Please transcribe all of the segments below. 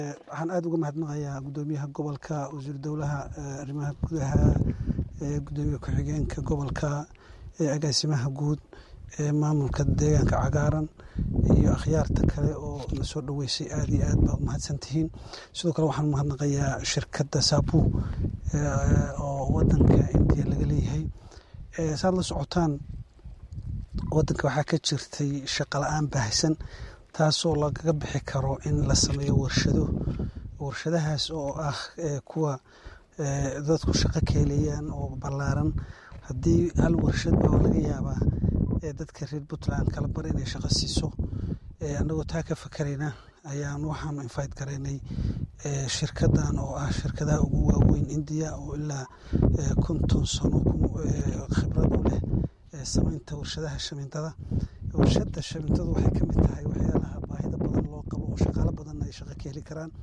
waxaan aada uga mahadnaqayaa guddoomiyaha gobolka wasiir dowlaha arrimaha gudaha gudoomiye ku-xigeenka gobolka agaasimaha guud maamulka deegaanka cagaaran iyo akhyaarta kale oo na soo dhoweysay aada iyo aad baa u mahadsan tihiin sidoo kale waxaan mahadnaqayaa shirkadda saabu oo wadanka indiya laga leeyahay saad la socotaan wadanka waxaa ka jirtay shaqo la-aan baahsan taasoo lagaga bixi karo in la sameeyo warshado warshadahaas oo ah kuwa dadku shaqo ka helayaan oo ballaaran haddii hal warshad baa laga yaabaa dadka reer puntland kala bar inay shaqo siiso annagoo taa ka fakarayna ayaan waxaanu invite garaynay shirkadan oo ah shirkadaha ugu waaweyn indiya oo ilaa konton sano khibrad u leh samaynta warshadaha shamiintada warshada shamiintadu waxay ka mid tahay waxyaalaha baahida badan loo qabo oo shaqaalo badanna ay shaqo ka heli karaan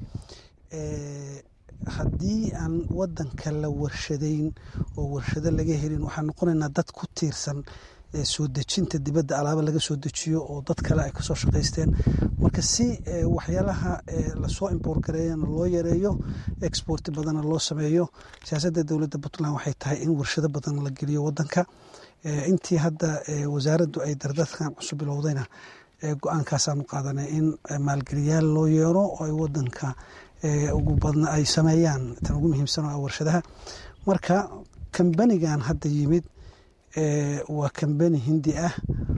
haddii aan wadanka la warshadayn oo warshado laga helin waxaan noqonaynaa dad ku tiirsan soo dejinta dibadda alaaba laga soo dejiyo oo dad kale ay kasoo shaqaysteen marka si waxyaalaha lasoo imboor gareeyana loo yareeyo export badana loo sameeyo siyaasadda dowladda puntland waxay tahay in warshado badan la geliyo wadanka intii hadda wasaaraddu ay dardadkan cusub bilowdayna go-aankaasaanu qaadanay in maalgeliyaal loo yeero oo ay wadanka ugu badna ay sameeyaan tan ugu muhiimsan oo ah warshadaha marka kambanigan hadda yimid waa kambani hindi ah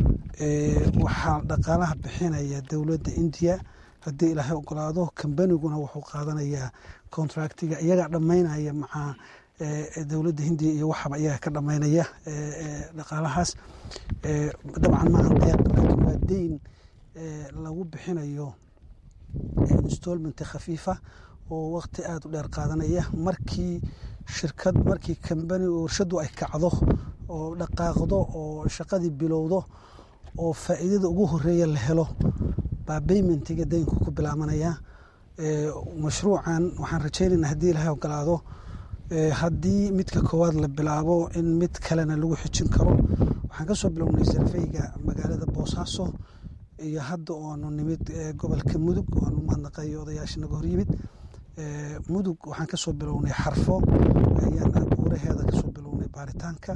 waxaa dhaqaalaha bixinaya dowladda indiya haddii ilaahay ogolaado kambaniguna wuxuu qaadanayaa contractiga iyagaa dhammaynaya macaa dowladda hindiya iyo waxaba iyaga ka dhammaynaya dhaqaalahaas dabcan maaha deeq laakiin waa deyn lagu bixinayo installment khafiifa oo waqti aada u dheer qaadanaya markii shirkad markii kambani warshadu ay kacdo oo dhaqaaqdo oo shaqadii bilowdo oo faa'iidada ugu horeeya la helo baa baymentiga deynku ku bilaabanaya mashruucan waxaan rajaynaynaa haddii ilahay ogolaado haddii midka koowaad la bilaabo in mid kalena lagu xijin karo waxaan ka soo bilownay sarfeyga magaalada boosaaso iyo hadda oonu nimid gobolka mudug oanu mahadnaqay odayaasha naga hor yimid mudug waxaan ka soo bilownay xarfo ayaan buuraheeda kasoo bilownay baaritaanka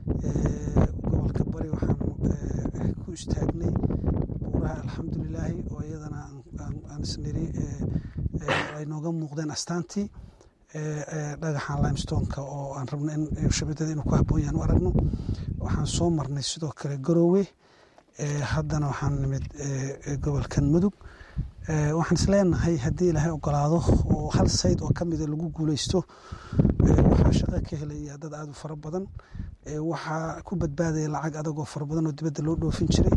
gobolka bari waxaan ku istaagnay buuraha alxamdulilaahi oo iyadana aan isniri ay nooga muuqdeen astaantii dhagaxan limestoneka oo aan rabno in shabadada inuu ku habboon yahan u aragno waxaan soo marnay sidoo kale garoowe haddana waxaan nimid gobolkan mudug waxaan isleenahay haddii ilaahay ogolaado oo hal sayd oo kamida lagu guuleysto waxaa shaqo ka helaya dad aada u fara badan waxaa ku badbaadaya lacag adag oo fara badan oo dibadda loo dhoofin jiray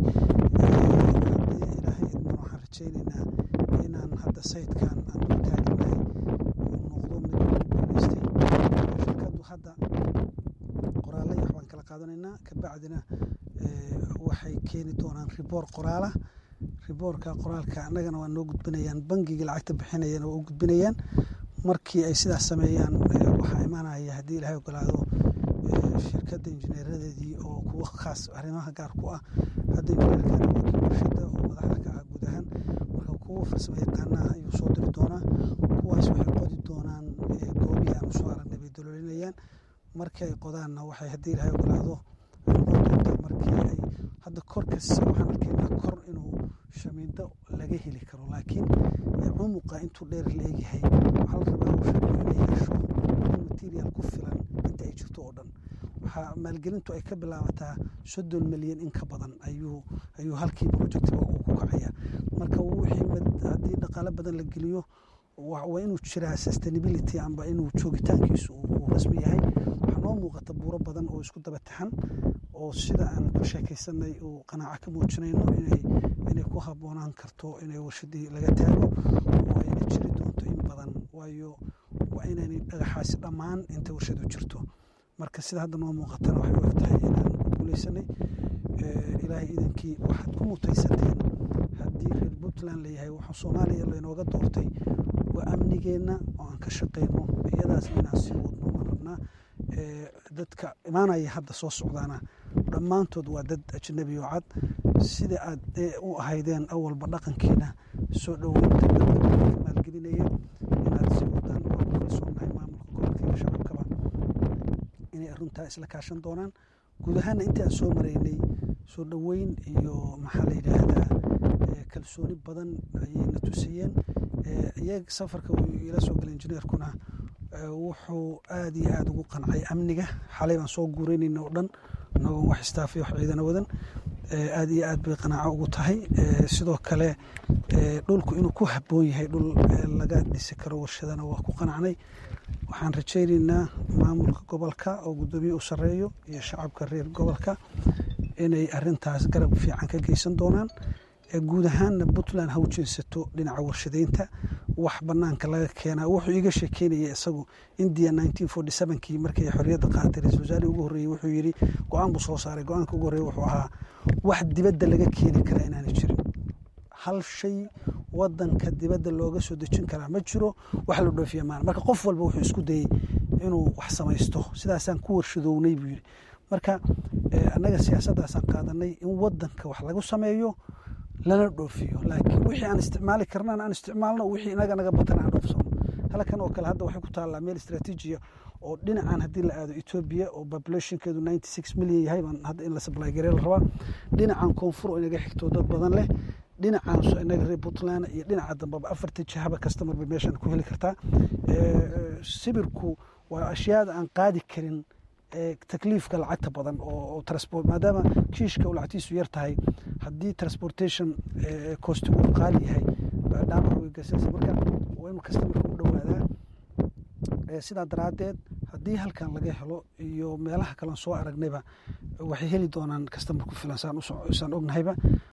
haddii ilaahay idman waxaan rajaynaynaa inaan hadda saydkan aan ku taaganahay uu noqdo mid lagu guuleystay shirkaddu hadda qoraalay waxbaan kala qaadanaynaa kabacdina waxay keeni doonaan riboor qoraala riboorka qoraalka annagana waa noo gudbinayaan bangiga lacagta bixinayana waa u gudbinayaan markii ay sidaas sameeyaan waxaa imaanaya haddii ilahay ogolaado shirkadda injineeradeedii oo kuwo khaas arrimaha gaar ku ah hadda injineerkan waakii warshada oo madaxda ka ah guud ahaan marka kuwo farsamo yaqaanaha ayuu soo diri doonaa kuwaas waxay qodi doonaan goobihii aan usoo aragnay bay dololinayaan markii ay qodaanna waxay haddii ilahay ogolaado noqon doontaa markii ay hadda korkasi waxaan arkaynaa kor inuu shamiindo laga heli karo laakiin cumuqa intuu dheer leegyahay waxaa la rabaa warshadu inay hesho in material ku filan inta ay jirto oo dhan waxaa maalgelintu ay ka bilaabataa soddon milyan in ka badan ayuu ayuu halkii projectiba uu ku kacaya marka wixii haddii dhaqaalo badan la geliyo waa inuu jiraa sustainability amba inuu joogitaankiisu uu rasmi yahay waxaa noo muuqata buuro badan oo isku daba taxan oo sida aan ku sheekaysanay uu qanaaco ka muujinayno inay inay ku habboonaan karto inay warshadii laga taago oo ayna jiri doonto in badan waayo waa inaynay dhagaxaasi dhammaan inta warshadu jirto marka sida hadda noo muuqatana waxay u eg tahay inaan ku guuleysanay ilaahay idankii waxaad ku mutaysateen haddii reer puntland layahay waxaa soomaaliya laynooga doortay waa amnigeenna oo aan ka shaqayno iyadaasna inaan sii wadno waan rabnaa dadka imaanaya hadda soo socdaana dhammaantood waa dad ajnabi oo cad sida aad u ahaydeen awalba dhaqankiina soo dhoweynta dadka maalgelinaya inaad si wadaan waa ku kalsoonahay maamulka gobolka iyo shacabkaba inay arrintaa isla kaashan doonaan guud ahaana intii aan soo maraynay soo dhoweyn iyo maxaa la yidhaahdaa kalsooni badan ayayna tusiyeen iyaga safarka uu ila soo galay injineerkuna wuxuu aada iyo aada ugu qancay amniga xalay baan soo guureynayna oo dhan inagoon wax istaafiy wax ciidana wadan aada iyo aad bay qanaaco ugu tahay sidoo kale dhulku inuu ku habboon yahay dhul laga dhisi karo warshadana waa ku qanacnay waxaan rajaynaynaa maamulka gobolka oo guddoomiye u sarreeyo iyo shacabka reer gobolka inay arintaas garab fiican ka geysan doonaan guud ahaanna puntland ha u jeesato dhinaca warshadeynta wax banaanka laga keenaa wuxuu iiga sheekeynaya isagu india kii markay xorriyadda qaatay ra-isul wasaarihii ugu horreeyey wuxuu yidhi go-aan buu soo saaray go-aanka ugu horreeye wuxuu ahaa wax dibadda laga keeni karaa inaana jirin hal shay wadanka dibadda looga soo dejin karaa ma jiro wax la dhoofiya maana marka qof walba wuxuu isku dayey inuu wax samaysto sidaasaan ku warshadownay buu yidhi marka annaga siyaasaddaasaan qaadanay in wadanka wax lagu sameeyo lana dhoofiyo laakiin wixii aan isticmaali karnaan aan isticmaalno wixii inaga naga batan aan dhoofsano halkan oo kale hadda waxay ku taallaa meel istraatiijiya oo dhinacan haddii la aado etoobiya oo populationkeedu ninety six milyan yahay baan hadda in la supply garee la rabaa dhinacan koonfur oo inaga xigto dad badan leh dhinacan inaga reer puntland iyo dhinaca dambeba afarta jihaba customer bay meeshan ku heli kartaa sibirku waa ashyaada aan qaadi karin takliifka lacagta badan oo transport maadaama kiishka uu lacagtiisu yar tahay haddii transportation costigu uu qaali yahay dhaabac way gasaysa marka waa inuu customerka u dhowaadaa sidaa daraaddeed haddii halkan laga helo iyo meelaha kaleon soo aragnayba waxay heli doonaan customer ku filan saan ognahayba